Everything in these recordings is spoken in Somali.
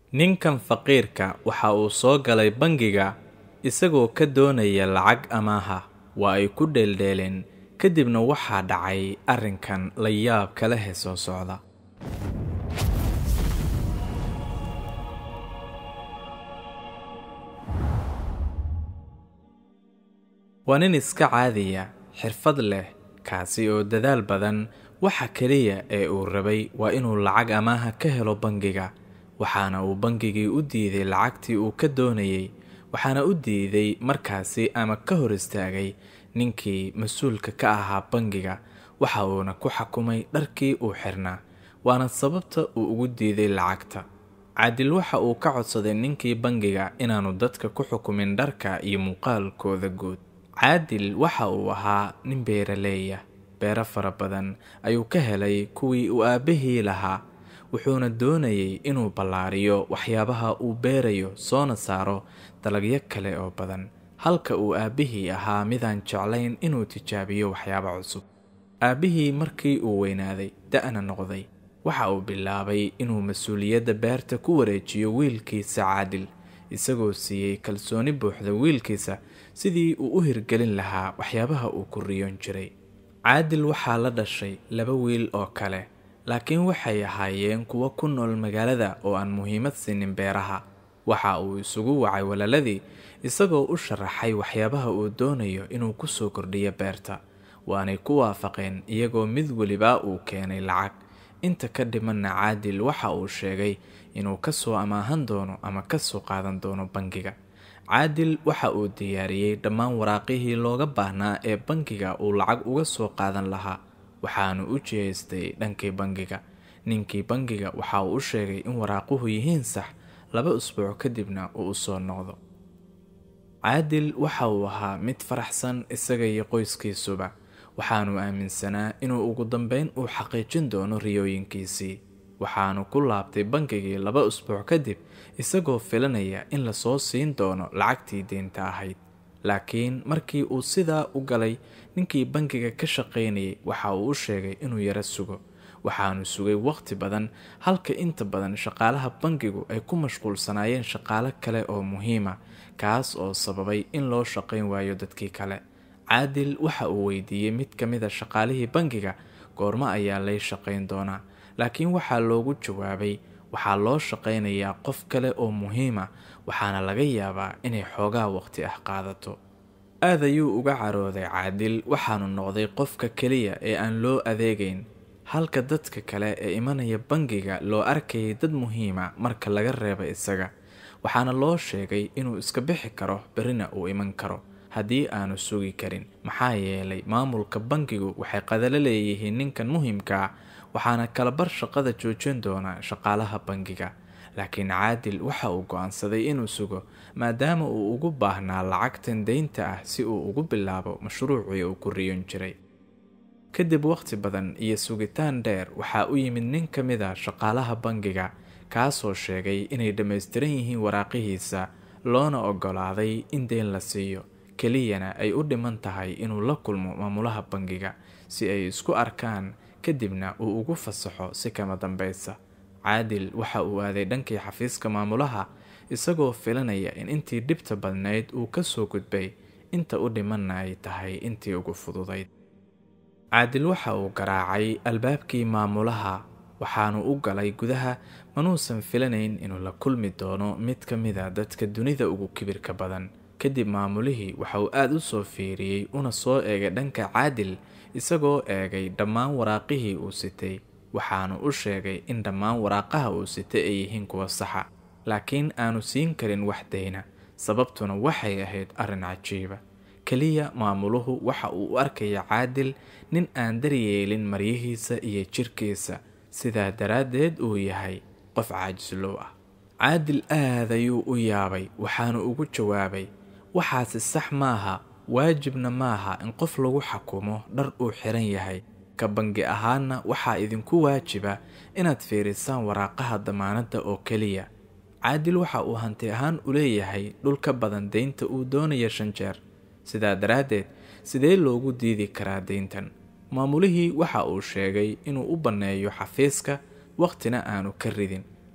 ninkan faqiirka waxa uu soo galay bangiga isagoo ka doonaya lacag amaaha waa ay ku dheeldheeleen kadibna waxaa dhacay arrinkan la yaab kala he soo socda waa nin iska caadiya xirfad leh kaasi oo dadaal badan waxa keliya ee uu rabay waa inuu lacag amaaha ka helo bangiga waxaana uu bangigii u diiday lacagtii uu ka doonayey waxaana u diiday markaasi ama ka hor istaagay ninkii mas-uulka ka ahaa bangiga waxa uuna ku xakumay dharkii uu xirnaa waana sababta uu ugu diiday lacagta caadil waxa uu ka codsaday ninkii bangiga inaanu dadka ku xukumin dharka iyo muuqaalkooda guud caadil waxa uu ahaa nin beeraleeya beero fara badan ayuu ka helay kuwii uu aabbahii lahaa wuxuuna doonayay inuu ballaariyo waxyaabaha uu beerayo soona saaro dalagyo kale oo badan halka uu aabbihii ahaa midaan jeclayn inuu tijaabiyo waxyaabo cusub aabbihii markii uu weynaaday da-na noqday waxa uu bilaabay inuu mas-uuliyadda beerta ku wareejiyo wiilkiisa caadil isagoo siiyey kalsooni buuxda wiilkiisa sidii uu u hirgelin lahaa waxyaabaha uu ku riyoon jiray caadil waxaa la dhashay laba wiil oo kale laakiin waxay ahaayeen kuwo ku nool magaalada oo aan muhiimad siinin beeraha waxa uu isugu wacay walaaladii isagoo u sharaxay waxyaabaha uu doonayo inuu ku soo kordhiyo beerta waanay ku waafaqeen iyagoo mid weliba uu keenay lacag inta ka dhimanna caadil waxa uu sheegay inuu ka soo amaahan doono ama ka soo qaadan doono bangiga caadil waxa uu diyaariyey dhammaan waraaqihii looga baahnaa ee bangiga uu lacag uga soo qaadan lahaa waxaanu u jihaystay dhankii bangiga ninkii bangiga waxa uu u sheegay in waraaquhu yihiin sax laba usbuuc kadibna uu u soo noqdo caadil waxa uu ahaa mid faraxsan isaga iyo qoyskiisuba waxaanu aaminsanaa inuu ugu dambeyn uu xaqiijin doono riyooyinkiisii waxaanu ku laabtay bangigii laba usbuuc kadib isagoo filanaya in lasoo siin doono lacagtii deynta ahayd laakiin markii uu sidaa u galay ninkii bangiga ka shaqaynayay waxa uu u sheegay inuu yaro sugo waxaanu sugay waqti badan halka inta badan shaqaalaha bangigu ay ku mashquulsanaayeen shaqaalo kale oo muhiima kaas oo sababay in loo shaqayn waayo dadkii kale caadil waxa uu weydiiyey mid ka mid a shaqaalihii bangiga goormo ayaa lay shaqayn doonaa laakiin waxaa loogu jawaabay waxaa loo shaqaynayaa qof kale oo muhiima waxaana laga yaabaa inay xoogaa waqti ah qaadato aad ayuu uga carooday caadil waxaanu noqday qofka keliya ee aan loo adeegayn halka dadka kale ee imanaya bangiga loo arkayay dad muhiima marka laga reeba isaga waxaana loo sheegay inuu iska bixi karo berrina uu iman karo haddii aanu sugi karin maxaa yeelay maamulka bangigu waxay qadalo leeyihiin ninkan muhiimkaa waxaana kalabar shaqada joojin doonaa shaqaalaha bangiga laakiin caadil waxa uu go-aansaday inuu sugo maadaama uu ugu baahnaa lacagtan deynta ah si uu ugu bilaabo mashruucii uu ku riyon jiray kadib waqti badan iyo sugitaan dheer waxaa u yimid nin ka mid a shaqaalaha bangiga kaasoo sheegay inay dhammaystiran yihiin waraaqihiisa loona oggolaaday in deyn la siiyo keliyana ay u dhiman tahay inuu la kulmo maamulaha bangiga si ay isku arkaan kadibna uu ugu fasaxo si kama dambaysa caadil waxa uu aaday dhankii xafiiska maamulaha isagoo filanaya in intii dhibta badnayd uu ka soo gudbay inta u dhimanna ay tahay intii ugu fududayd caadil waxa uu garaacay albaabkii maamulaha waxaanu u galay gudaha manuusan filanayn inuu la kulmi doono mid ka mida dadka dunida ugu kibirka badan kadib maamulihii waxa uu aada u soo fiiriyey una soo eegay dhanka caadil isagoo eegay dhammaan waraaqihii uu sitay waxaanu u sheegay in dhammaan waraaqaha uu sitay ay yihiin kuwa saxa laakiin aanu siin karin wax dayna sababtuna waxay ahayd arrin cajiiba keliya maamuluhu waxa uu u arkaya caadil nin aan daryeelin maryihiisa iyo jirkiisa sidaa daraaddeed uu yahay qof caajislow ah caadil aad ayuu u yaabay waxaanu ugu jawaabay waxaasi sax maaha waajibna maaha in qof lagu xakumo dhar uu xiran yahay ka bangi ahaanna waxaa idinku waajiba inaad fiirisaan waraaqaha damaanadda oo keliya caadil waxa uu hanti ahaan u leeyahay dhul ka badan deynta uu doonaya shan jeer sidaa daraaddeed sidee loogu diidi karaa deyntan maamulihii waxa uu sheegay inuu u banneeyo xafiiska wakhtina aanu ka ridin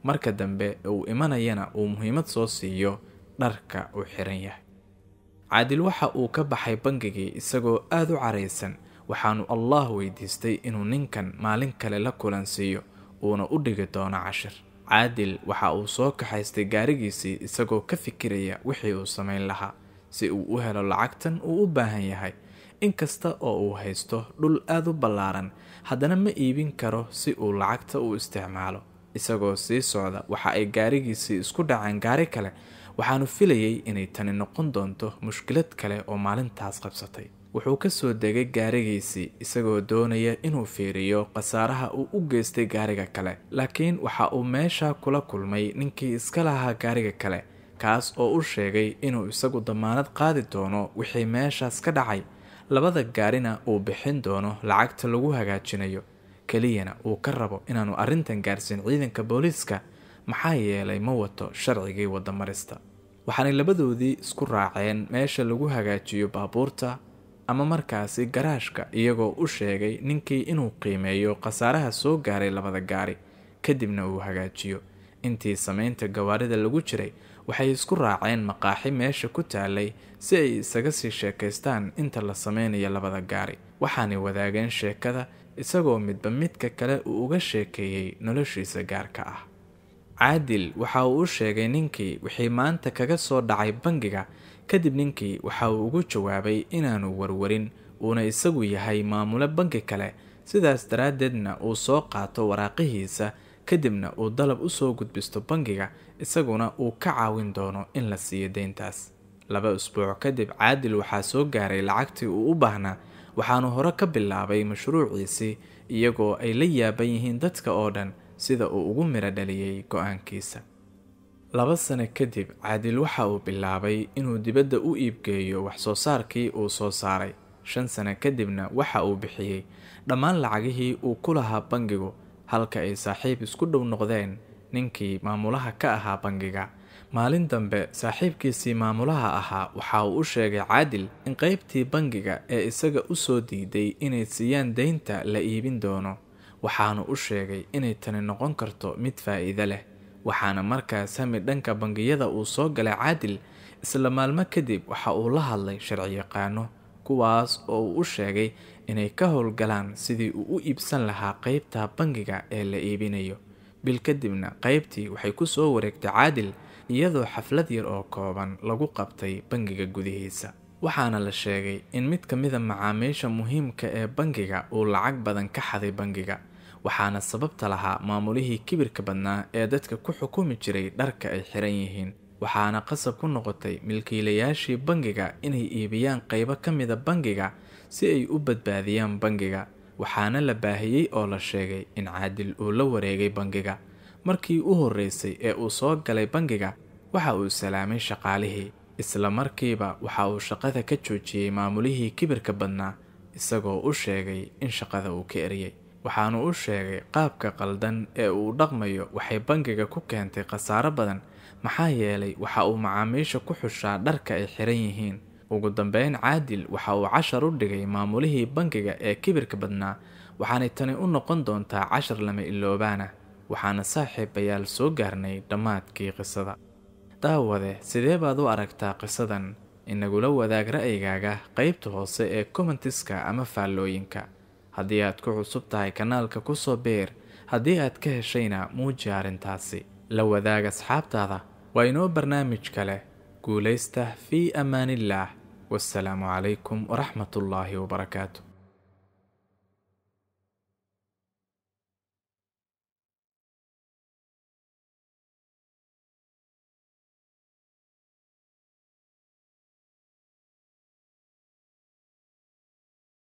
marka dambe uu imanayana uu muhiimad soo siiyo dharka uu xiran yahay caadil waxa uu ka baxay bangigii isagoo aada u caraysan waxaanu allah weydiistay inuu ninkan maalin kale la kulansiiyo uuna u dhigi doono cashir caadil waxa uu soo kaxaystay gaarigiisii isagoo ka fikiraya wixii uu samayn lahaa si uu u helo lacagtan uu u baahan yahay inkasta oo uu haysto dhul aada u ballaaran haddana ma iibin karo si uu lacagta u isticmaalo isagoo sii socda waxa ay gaarigiisii isku dhaceen gaari kale waxaanu filayay inay tani noqon doonto mushkilad kale oo maalintaas qabsatay wuxuu ka soo degay gaarigiisii isagoo doonaya inuu fiiriyo khasaaraha uu u geystay gaariga kale laakiin waxa uu meesha kula kulmay ninkii iska lahaa gaariga kale kaas oo u sheegay inuu isagu damaanad qaadi doono wixii meeshaas ka dhacay labada gaarina uu bixin doono lacagta lagu hagaajinayo keliyana uu ka rabo inaanu arrintan gaarsiin ciidanka booliiska maxaa yeelay ma wato sharcigii wadamarista waxaanay labadoodii isku raaceen meesha lagu hagaajiyo baabuurta ama markaasi garaashka iyagoo u sheegay ninkii inuu qiimeeyo khasaaraha soo gaaray labada gaari kadibna uu hagaajiyo intii samaynta gawaarida lagu jiray waxay isku raaceen maqaaxi meesha ku taalay si ay isaga sii sheekaystaan inta la sameynayo labada gaari waxaanay wadaageen sheekada isagoo midba midka kale uu uga sheekeeyey noloshiisa gaarka ah caadil waxa uu u sheegay ninkii wixii maanta kaga soo dhacay bangiga kadib ninkii waxa uu ugu jawaabay inaanu warwarin uuna isagu yahay maamule bangi kale sidaas daraaddeedna uu soo qaato waraaqihiisa kadibna uu dalab u soo gudbisto bangiga isaguna uu ka caawin doono in la siiyo deyntaas laba usbuuc kadib caadil waxaa soo gaaray lacagtii uu u baahnaa waxaanu hore ka bilaabay mashruuciisii iyagoo ay la yaaban yihiin dadka oo dhan sida uu ugu miro dhaliyey go-aankiisa laba sano kadib caadil waxa uu bilaabay inuu dibadda u iibgeeyo wax-soo saarkii uu soo saaray shan sano kadibna waxa uu bixiyey dhammaan lacagihii uu ku lahaa bangigu halka ay saaxiib isku dhow noqdeen ninkii maamulaha ka ahaa bangiga maalin dambe saaxiibkiisii maamulaha ahaa waxa uu u sheegay caadil in qeybtii bangiga ee isaga u soo diiday inay siiyaan deynta la iibin doono waxaanu u sheegay inay tani noqon karto mid faa'iido leh waxaana markaas hami dhanka bangiyada uu soo galay caadil isla maalmo kadib waxa uu la hadlay sharciyaqaano kuwaas oo uu u sheegay inay ka howlgalaan sidii uu u iibsan lahaa qeybta bangiga ee la iibinayo bil kadibna qeybtii waxay ku soo wareegtay caadil iyadoo xaflad yar oo kooban lagu qabtay bangiga gudihiisa waxaana la sheegay in mid ka mida macaamiisha muhiimka ee bangiga uu lacag badan ka xaday bangiga waxaana sababta lahaa maamulihii kibirka badnaa ee dadka ku xukumi jiray dharka ay xiran yihiin waxaana qasab ku noqotay milkiilayaashii bangiga inay iibiyaan qeybo ka mida bangiga si ay u badbaadiyaan bangiga waxaana la baahiyey oo la sheegay in caadil uu la wareegay bangiga markii u horreysay ee uu soo galay bangiga waxa uu salaamay shaqaalihii isla markiiba waxa uu shaqada ka joojiyey maamulihii kibirka badnaa isagoo u sheegay in shaqada uu ka eriyey waxaanu u sheegay qaabka qaldan ee uu dhaqmayo waxay bangiga ku keentay khasaaro badan maxaa yeelay waxa uu macaamiisha ku xushaa dharka ay xiran yihiin ugu dambeyn caadil waxa uu cashar u dhigay maamulihii bangiga ee kibirka badnaa waxaanay tani u noqon doontaa cashar lama iloobaana waxaana saaxiibayaal soo gaarnay dhammaadkii qisada daawade sidee baad u aragtaa qisadan inagula wadaag ra'yigaaga qeybta hoose ee commentiska ama faallooyinka haddii aad ku cusub tahay kanaalka kusoo beer haddii aad ka heshayna muuji arrintaasi la wadaag asxaabtaada waa inoo barnaamij kale guulaysta fii amaaniillaah wasalaamu calaykum waraxmatullaahi wabarakaatu